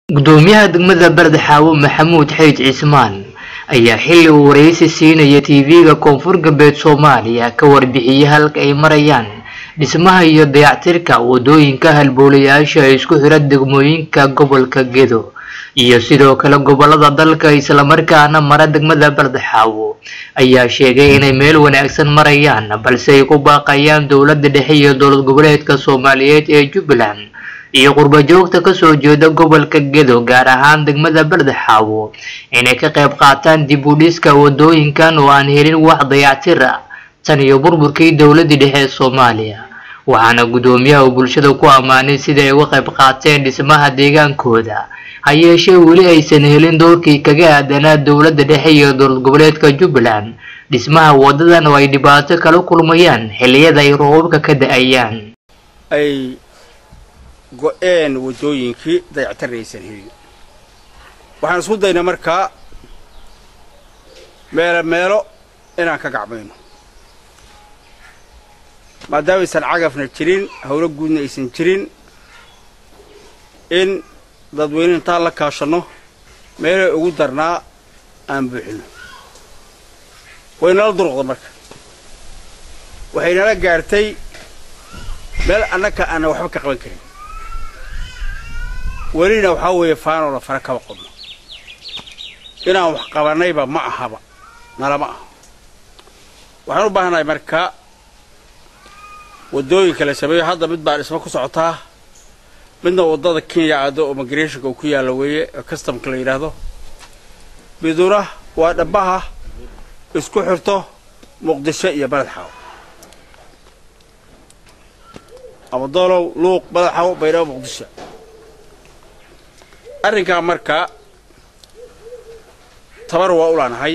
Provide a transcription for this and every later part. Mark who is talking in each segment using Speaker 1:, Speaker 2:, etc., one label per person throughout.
Speaker 1: gudoomiyaha degmada bardexaawo maxamuud xeyd cismaan ayaa xilli uu wareysi siinaya tv-ga koonfur galbeed soomaaliya ka warbixiyey halka ay marayaan dhismaha iyo dayactirka wadooyinka halboolayaasha ee isku xira degmooyinka gobolka gedo iyo sidoo kale gobolada dalka islamarkaana mara degmada bardexaawo ayaa sheegay inay meel wanaagsan marayaan balse ay ku baaqayaan dowladda dhexe iyo dowlad goboleedka soomaaliyeed ee jubbaland iyo qurba joogta kasoo jeeda gobolka gedo gaar ahaan degmada bardexaawo inay ka qayb qaataan dib u dhiska wadooyinkan oo aan helin wax dayactir ah tan iyo burburkii dowladii dhexe ee soomaaliya waxaana gudoomiyaha uu bulshada ku ammaanay sida ay uga qayb qaateen dhismaha deegaankooda ha yeeshee weli aysan helin doorkii kaga aadanaa dowladda dhexe iyo dowlad goboleedka jubbaland dhismaha wadadan oo ay dhibaato kala kulmayaan xilliyada ay roobabka ka da-ayaan
Speaker 2: ay go-een waddooyinkii dayactiraysan helin waxaan isku daynay markaa meelo meelo inaan ka gacmayno maadaama aysan cagafna jirin howlo guudna aysan jirin in dadweyne intaan la kaashanno meelay ugu darnaa aan buuxino waynala duruqda marka waxaynala gaartay meel annaka aanna waxba ka qaban karin welina waxaa weeye faanoo la fara kaba qodno inaan wax qabannayba ma ahaba nalama aha waxaan u baahanahay marka waddooyinka la sameeyo hadda mid baa dhismo ku socotaa midna waddada kenya aado oo migrationka uu ku yaalla weeye ee customka la yidhaahdo miduna waa dhabbaha isku xirto muqdisho iyo baledxaawo ama doolow luuq baledxaawo baydhabo muqdisho arrinkaa marka tabar waa u laanahay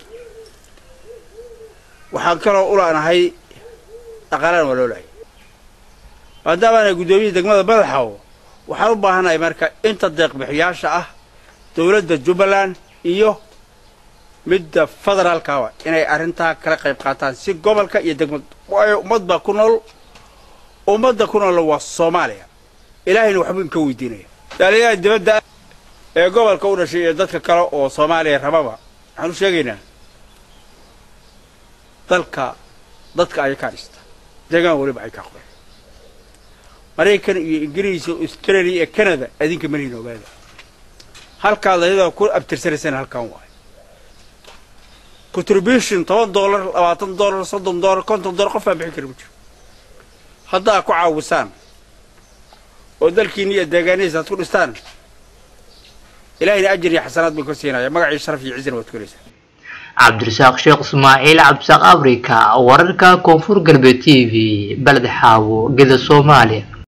Speaker 2: waxaan kaloo u laanahay dhaqaalaan waa loo lahay maadaamaana guddoomiyihii degmada madaxawo waxaan u baahanahay marka inta deeqbixiyaasha ah dowladda jubbaland iyo midda federaalkaaba inay arrintaa kala qayb qaataan si gobolka iyo degmad waayo ummad baa ku nool ummadda ku nool waa soomaaliya ilaahayna waxbuu inka weydiinaya daaliyaha dibadda ee gobolka u dhashay iyo dadka kale oo soomaaliya rababa waxaan u sheegaynaa dalka dadka ayay kaa dhista deegaan weliba ay kaa qoran maraykan iyo ingiriis iyo australia iyo canada adinka malihin ogaada halkaad ayadoo ku abtirsanaysana halkan waayo contribution toban dollar labaatan dollar soddon dollar konton dollar qof baan bixin kara ma jiro haddaa ku caawisaan oo dalkiina iyo deegaanihiisa aad ku dhistaan ilaahayna ajir iyo xasanaad buu ka siinaya magacii sharaf iyo cizina waad ku helaysaa
Speaker 1: cabdirasaaq sheekh ismaaciil cabdisaaq africa wararka koonfur galbeed t v baled xaawo geda soomaaliya